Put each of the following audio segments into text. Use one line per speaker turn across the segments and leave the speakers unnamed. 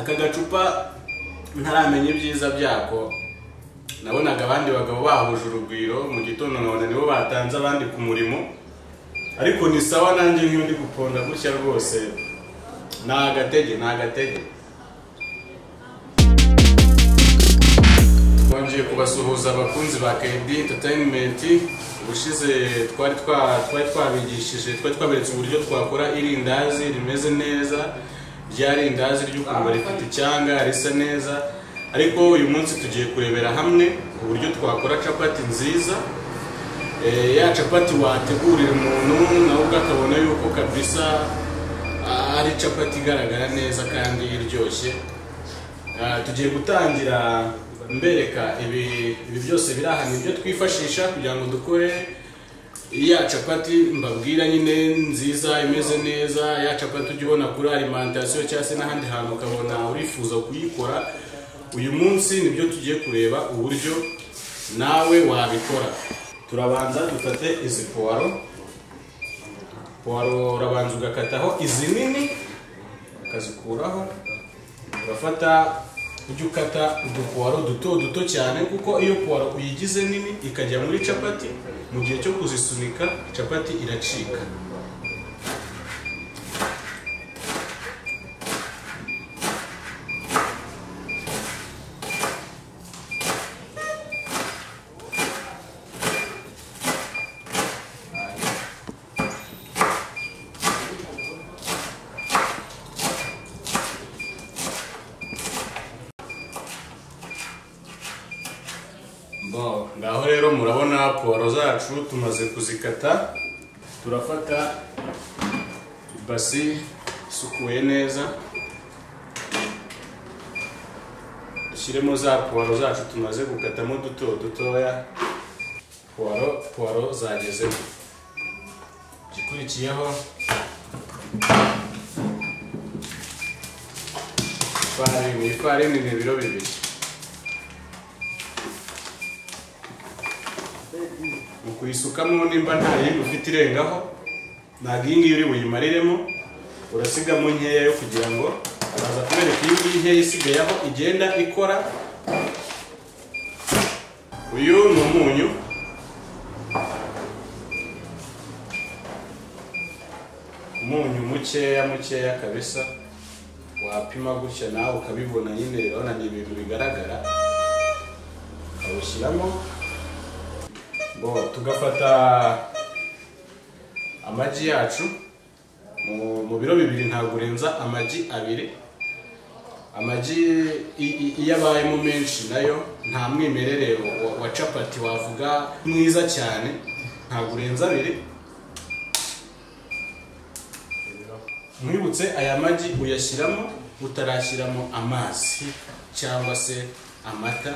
aka gacupa ntaramenya ibyiza byako nabonaga abandi bagabo bahuje urugwiro mu gitondo nkabona nibo batanze abandi ku murimo ariko ni sawa nanjye nk'iyo ndi guponda gutya rwose ni agatege ni agatege twongeye kubasuhuza abakunzi ba kedi enterinimenti ubushize twari twa- twari twabigishije twari twaberetse uburyo twakora irindazi rimeze neza rya rindazi ry'ukuntu rifite icyanga risa neza ariko uyu munsi tugiye kurebera hamwe uburyo twakora capati nziza Eh, ya capati wategurira umuntu nawe ubwo akabona yuko kabisa ah, ari capati igaragara neza kandi iryoshye Ah, tugiye gutangira mbereka ibi ibi byose biri aha ni byo twifashisha kugira ngo dukore ya capati mbabwira nyine nziza imeze neza ya capati ujya ubona kuri alimentation cyangwa se n'ahandi hantu ukabona urifuza kuyikora uyu munsi nibyo tugiye kureba uburyo nawe wabikora turabanza dufate izi puwaro puwaro urabanza ugakataho izi nini ukazikuraho urafata ujya ukata udupuwaro duto duto cyane kuko iyo puwaro uyigize nini ikajya muri capati mu gihe cyo kuzisunika capati iracika Bo, ngaho rero murabona puwaro zacu tumaze kuzikata turafata ibasi isukuye neza dushyiremo za puwaro zacu tumaze gukatamo duto dutoya puwaro puwaro zagezemo igikurikiyeho ifarini ifarini ni ibiro bibiri mu kuyisukamo nimba nta yindi ufite irengaho ntabwo iyi ngiyi uri buyimariremo urasigamo nkeya yo kugira ngo araza kubereka iyi ngiyi nkeya isigaye aho igenda ikora uyu ni umunyu umunyu mukeya mukeya kabisa wapima gutya nawe ukabibona nyine urabona ni ibintu bigaragara ukawushyiramo bo tugafata amagi yacu mu- mu biro bibiri ntabwo urenza amagi abiri amagi i- i- iyo abayemo menshi nayo nta mwimerere wa, wa capati wavuga mwiza cyane ntabwo urenza abiri mwibutse aya magi uyashyiramo utarashyiramo amazi cyangwa se amata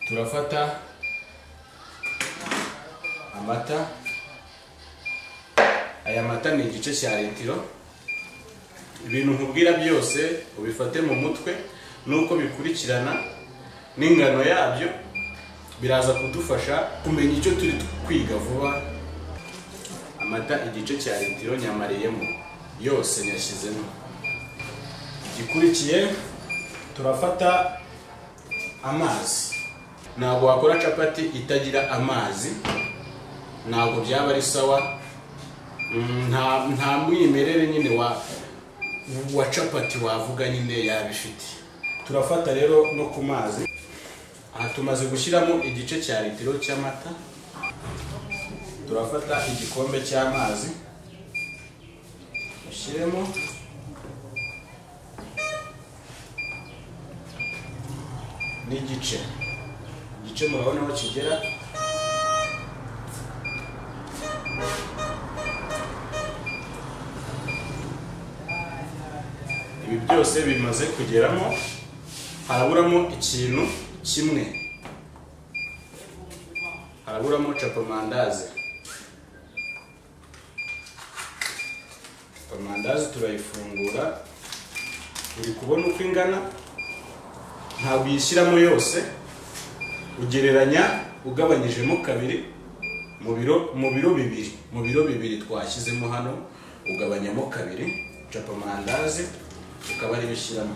turafata amata aya mata ni igice cya litiro ibintu nkubwira byose ubifate mu mutwe n'uko bikurikirana n'ingano yabyo biraza kudufasha kumenya icyo turi kwiga vuba amata igice cya litiro nyamariyemo yose nyashyizemo igikurikiye turafata amazi ntabwo wakora capati itagira amazi ntabwo byaba ari sawa Mm, nta nta mwimerere nyine wa wa capati wavuga nyine yabifite turafata rero no ku mazi aha tumaze gushyiramo igice cya litiro cy'amata turafata igikombe cy'amazi ushyiremo n'igice igice murabona aho kigera ibi byose bimaze kugeramo haraburamo ikintu kimwe haraburamo capamandazi capamandazi turayifungura uri kubona uko ingana ntabwo uyishyiramo yose ugereranya ugabanyijemo kabiri mu biro mu biro bibiri mu biro bibiri twashyizemo hano ugabanyamo kabiri capamandazi ukaba ari bishyiramo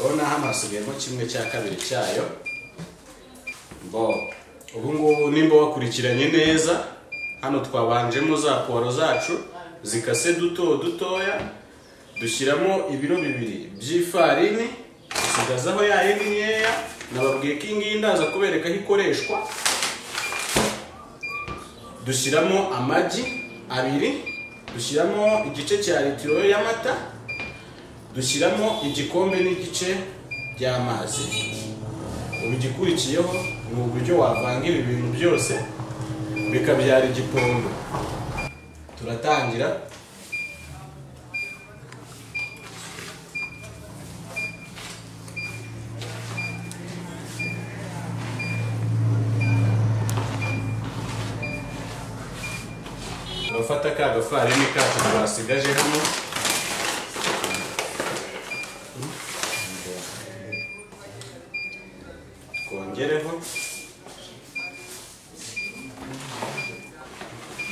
urabona hano hasigayemo kimwe cya kabiri cyayo bo ubu ngubu nimba wakurikiranye neza hano twabanjemo za puwaro zacu zikase duto dutoya dushyiramo ibiro bibiri by'ifarini dusigazaho ya yindi nkeya nababwiye ko iyi ngiyi ndaza kubereka aho ikoreshwa dushyiramo amagi abiri dushyiramo igice cya litiro y'amata dushyiramo igikombe n'igice by'amazi ubu igikurikiyeho ni uburyo wavanga ibi bintu byose bikabyara igipondo turatangira turafata ka gafarini kacu twasigaje hano twongereho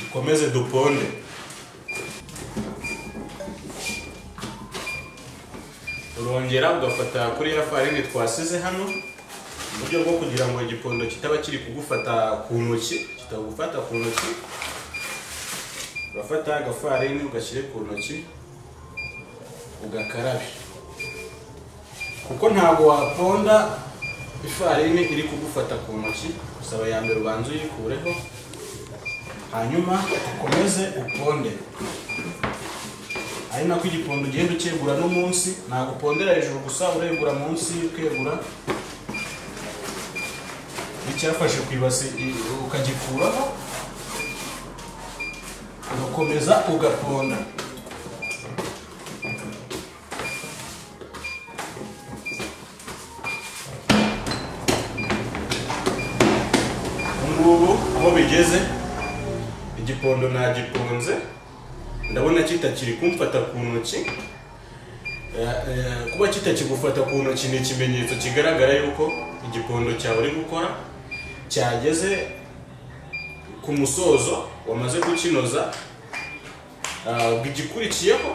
dukomeze duponde urongera ugafata kuri ya farini twasize hano mu buryo bwo kugira ngo igipondo kitaba kiri kugufata ku ntoki kitagufata ku ntoki urafata agafarini ugashyire ku ntoki ugakarabe kuko ntabwo waponda ifarini iri kugufata ku ntoki usaba ya mbere ubanza uyikureho hanyuma ukomeze uponde ari nako igipondo ugenda ukegura no munsi ntabwo upondera hejuru gusa uregura munsi ukegura icyafashe ku ibasi i- ukagikuraho ugakomeza ugaponda ngubu aho bigeze igipondo nagiponze ndabona kitakiri kumfata ku ntoki Eh, eh, kuba kitakigufata ku ntoki ni ikimenyetso kigaragara yuko igipondo cyawe uri gukora cyageze ku musozo wamaze gukinoza Ah, ubwo igikurikiyeho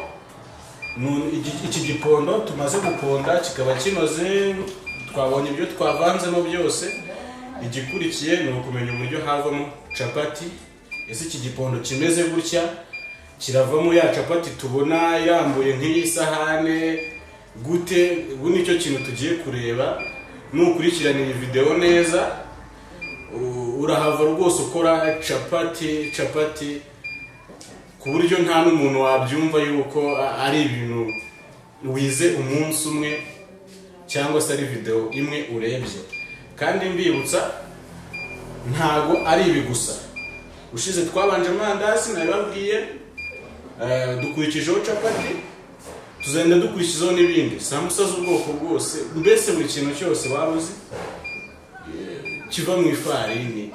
ni un- iki- iki gipondo tumaze guponda kikaba kinoze twabonye ibyo twavanzemo byose igikurikiye ni ukumenya uburyo havamo capati ese iki gipondo kimeze gutya kiravamo ya capati tubona yambuye nk'iyi sahane gute ubu nicyo kintu tugiye kureba nukurikirana iyi videwo neza u- urahava rwose ukora capati capati ku buryo nta n'umuntu wabyumva yuko a- ari ibintu wize umunsi umwe cyangwa se ari videwo imwe urebye kandi mbibutsa ntago ari ibi gusa ushize twabanje amandazi nabibabwiye eh, dukurikijeho capati tuzagenda dukurikizaho n'ibindi samusa z'ubwoko bwose mbese buri kintu cyose waba uzi kiva mu ifarini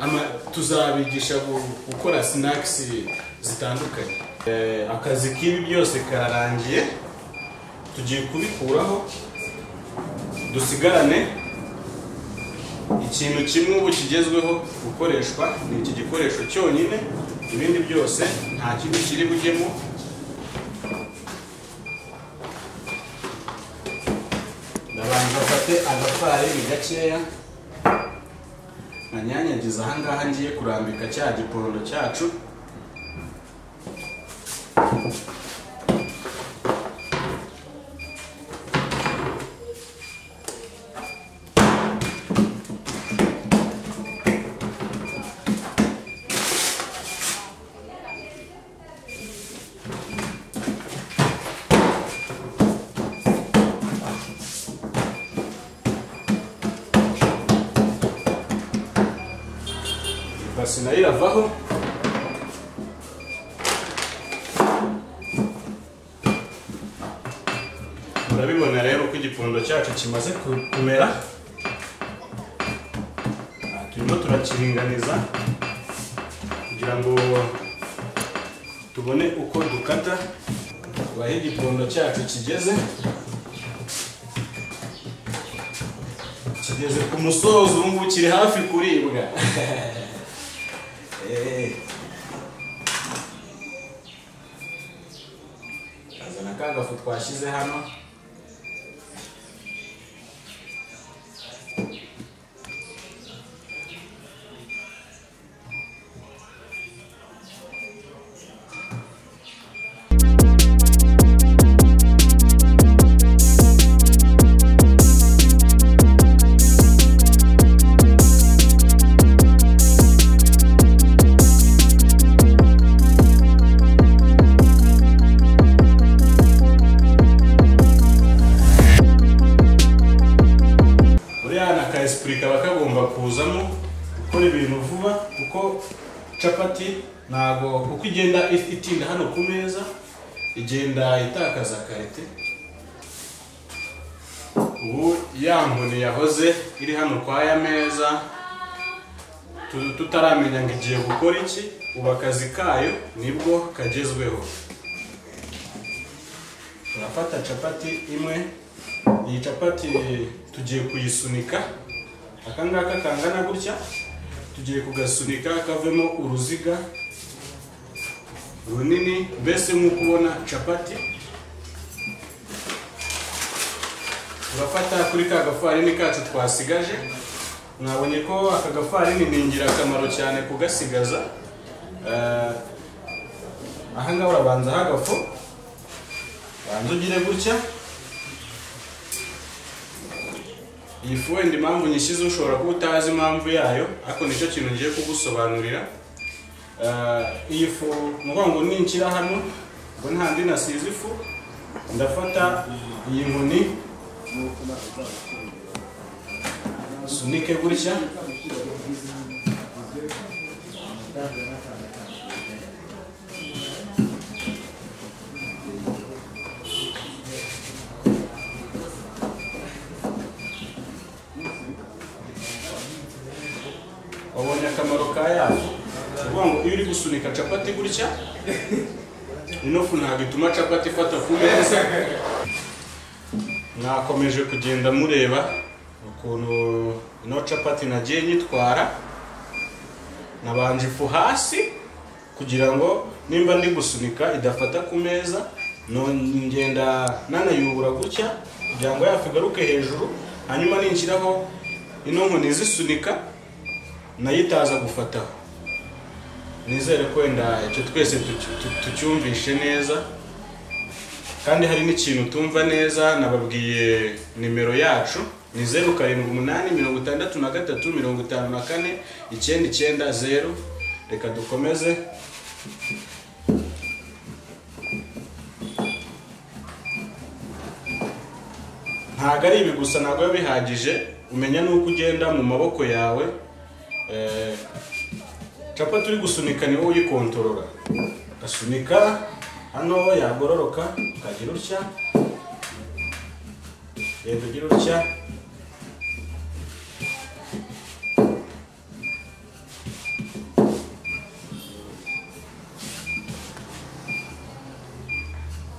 ama tuzabigisha gu- gukora sinakisi zitandukanye Eh, akazi k'ibi byose kararangiye tugiye kubikuraho dusigarane ikintu kimwe ubu kigezweho gukoreshwa ni iki gikoresho cyonyine ibindi byose nta kindi kiri bujyemo ndabanza afate agafarini gakeya nkanyanyagiza ahangaha ngiye kurambika cya giporondo cyacu ibasi nayo iravaho urabibona rero uko igipfundo cyacu kimaze ku- kumera Aha, turimo turakiringaniza kugira ngo tubone uko dukata aho igipfundo cyacu kigeze kigeze ku musozo ubu ngubu kiri hafi kuribwa Eh. azana ka gafu twashyize hano buriya na ka esipuri kaba kagomba kuzamo gukora ibintu vuba kuko capati ntabwo uko igenda if- itinda hano ku meza igenda itakaza karite ubu ya nkoni yahoze iri hano kwa ya meza tu- tutaramenya ngo igiye gukora iki ubu akazi kayo nibwo kagezweho turafata capati imwe iyi capati tugiye kuyisunika aka ngaka kangana gutya tugiye kugasunika kavemo uruziga runini mbese nk'uko ubona capati turafata kuri ka gafarini kacu twasigaje mwabonye ko aka gafarini ni ingirakamaro cyane kugasigaza Eh, aha ngaha urabanza hagafu banza ugire gutya iyi fu wenda impamvu nyishyize ushobora kuba utazi impamvu yayo ariko nicyo kintu ngiye kugusobanurira Eh, iyi fu ni ukuvuga ngo ninshyira hano ngo ntandi nasize ifu ndafata iyi nkoni sunike gutya wabonye akamaro ka yafu ni ukuvuga ngo iyo uri gusunika capati gutya ino fu ntabwo ituma capati ifata ku meza mwakomeje kugenda mureba ukuntu ino capati nagiye nyitwara nabanje ifu hasi kugira ngo nimba ndi gusunika idafata ku meza no- ngenda nanayubura gutya kugira ngo yafu igaruke hejuru hanyuma ninshyiraho ino nkoni izisunika nayo itaza gufataho nizere ko wenda icyo twese tucy- tu- tucyumvishe neza kandi hari n'ikintu tumva neza nababwiye nimero yacu ni zeru karindwi umunani mirongo itandatu na gatatu mirongo itanu na kane icyenda icyenda zeru reka dukomeze ntabwo ari ibi gusa ntabwo biba bihagije umenya n'uko ugenda mu maboko yawe Eh, capati uri gusunika ni wowe uyikontorora ugasunika hano yagororoka ukagira utya reba ugira utya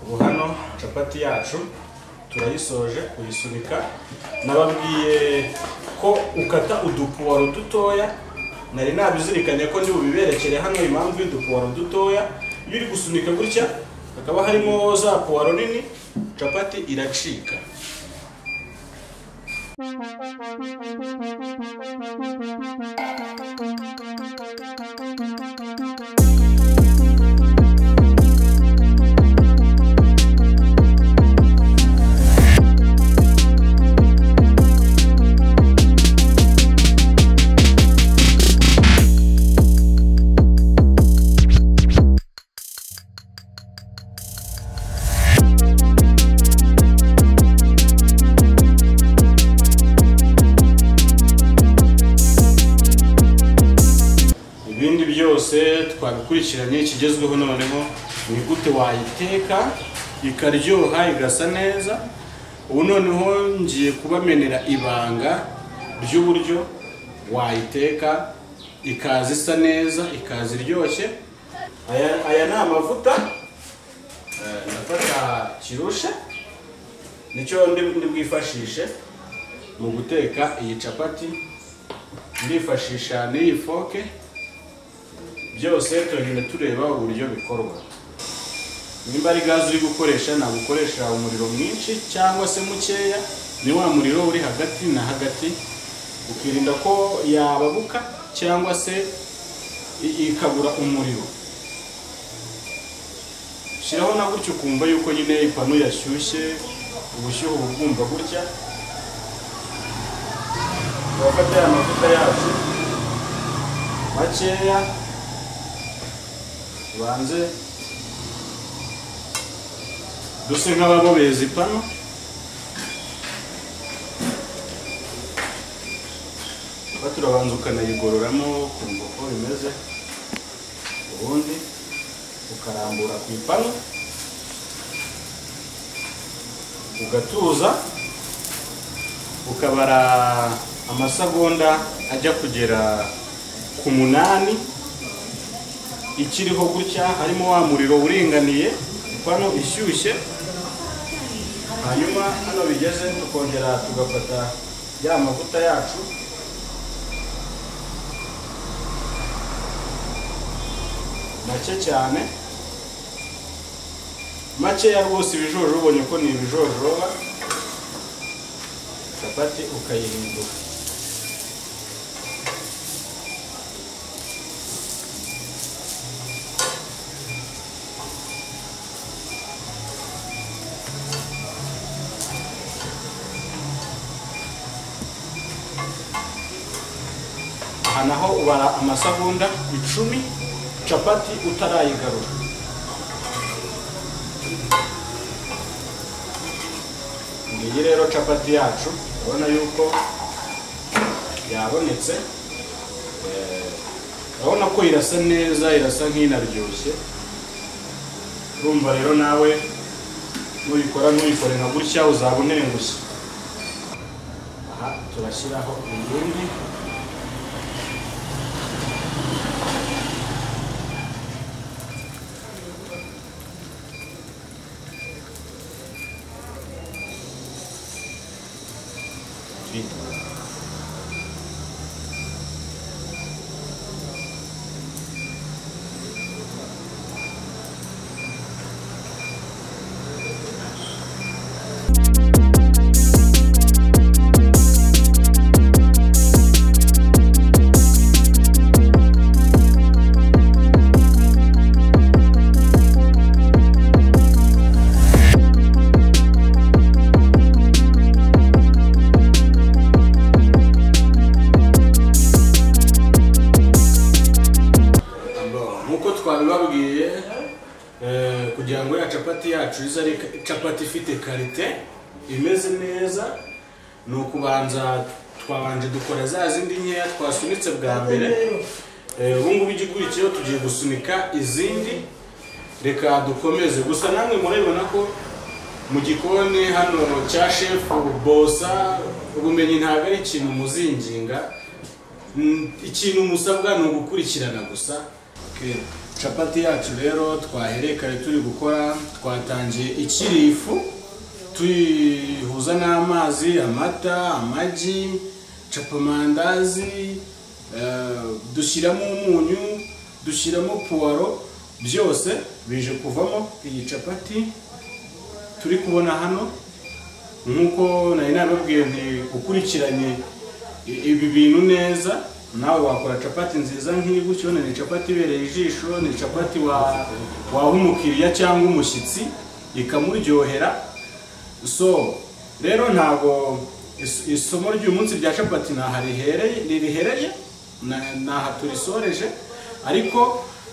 ubu hano capati yacu turayisoje kuyisunika nababwiye ko ukata udupuwaro dutoya nari nabizirikanye ko ndi bubiberekere hano impamvu y'udupuwaro dutoya iyo uri gusunika gutya hakaba harimo za puwaro nini capati iracika ibindi byose twabikurikiranye ikigezweho noneho ni gute wayiteka ikaryoha igasa neza ubu noneho ngiye kubamenera ibanga ry'uburyo wayiteka ikaza isa neza ikaza iryoshye aya aya ni amavuta Eh, ndafata kirushe nicyo ndi ndi bwifashishe mu guteka iyi capati ndifashisha n'iyi foke byose tugenda tureba uburyo bikorwa nimba ari gaze uri gukoresha ntabwo ukoresha umuriro mwinshi cyangwa se mukeya ni wa muriro uri hagati na hagati ukirinda ko yababuka cyangwa se i- ikabura umuriro shyiraho na gutya ukumva yuko nyine ipanu yashyushye ubushyuhe uba ubwumva gutya turafata ya mavuta yacu makeya tubanze duse nk'ababobeza ipanu tuba turabanza ukanayigororamo ukumva uko bimeze ubundi ukarambura ku ipanu ugatuza ukabara amasegonda ajya kugera ku munani ikiriho gutya harimo wa muriro uringaniye ipanu ishyushye hanyuma hano bigeze tukongera tugafata ya mavuta yacu make cyane makeya rwose ibijojo ubonye ko ni ibijojoba capati ukayihindura aha naho ubara amasegonda icumi capati utarayigarura ngiyi rero capati yacu urabona yuko yabonetse Eh, urabona ko irasa neza irasa nk'inaryoshye urumva rero nawe nuyikora nuyikore nka gutya uzaba unengushye aha turashyiraho iyindi Twitter. Bon, nk'uko twabibabwiye eh, kugira ngo ya capati yacu ize ari ka- capati ifite karite imeze neza ni ukubanza twabanje dukora za zindi nkeya twasunitse bwa mbere Eh, ubu ngubu igikurikiyeho tugiye gusunika izindi reka dukomeze gusa namwe murabibona ko mu gikoni hano cya shefu bosa ubumenyi ntabwo ari ikintu muzinginga Mm, ikintu musabwa ni ugukurikirana gusa Okay. capati yacu rero twahereye kare turi gukora twatangiye ikiri ifu tuyihuza n'amazi amata amagi capamandazi dushyiramo umunyu dushyiramo puwaro byose bije kuvamo iyi capati turi kubona hano nk'uko nari nabibabwiye nti ukurikiranye i- ibi bintu neza nawe wakora capati nziza nk'iyi gutyo ni capati ibereye ijisho ni capati wa- waha umukiriya cyangwa umushyitsi ikamuryohera so rero ntabwo is- isomo ry'uyu munsi rya capati ntaha rihereye- ririhereye na- ntaha turisoreje ariko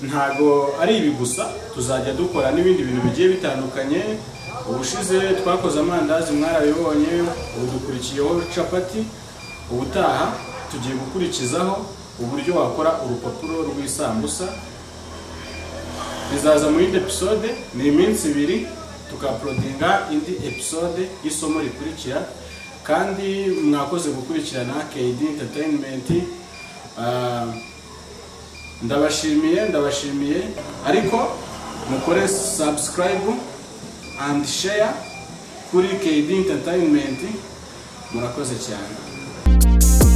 ntabwo ari ibi gusa tuzajya dukora n'ibindi bintu bigiye bitandukanye ubushize twakoze amandazi mwarabibonye ubu dukurikiyeho capati ubutaha tugiye gukurikizaho uburyo wakora urupapuro rw'isambusa bizaza muri indi episode ni iminsi ibiri tukaporodinga indi episode y'isomo rikurikira kandi mwakoze gukurikirana KD Entertainment Ah, ndabashimiye ndabashimiye ariko mukore subscribe and share kuri KD Entertainment murakoze cyane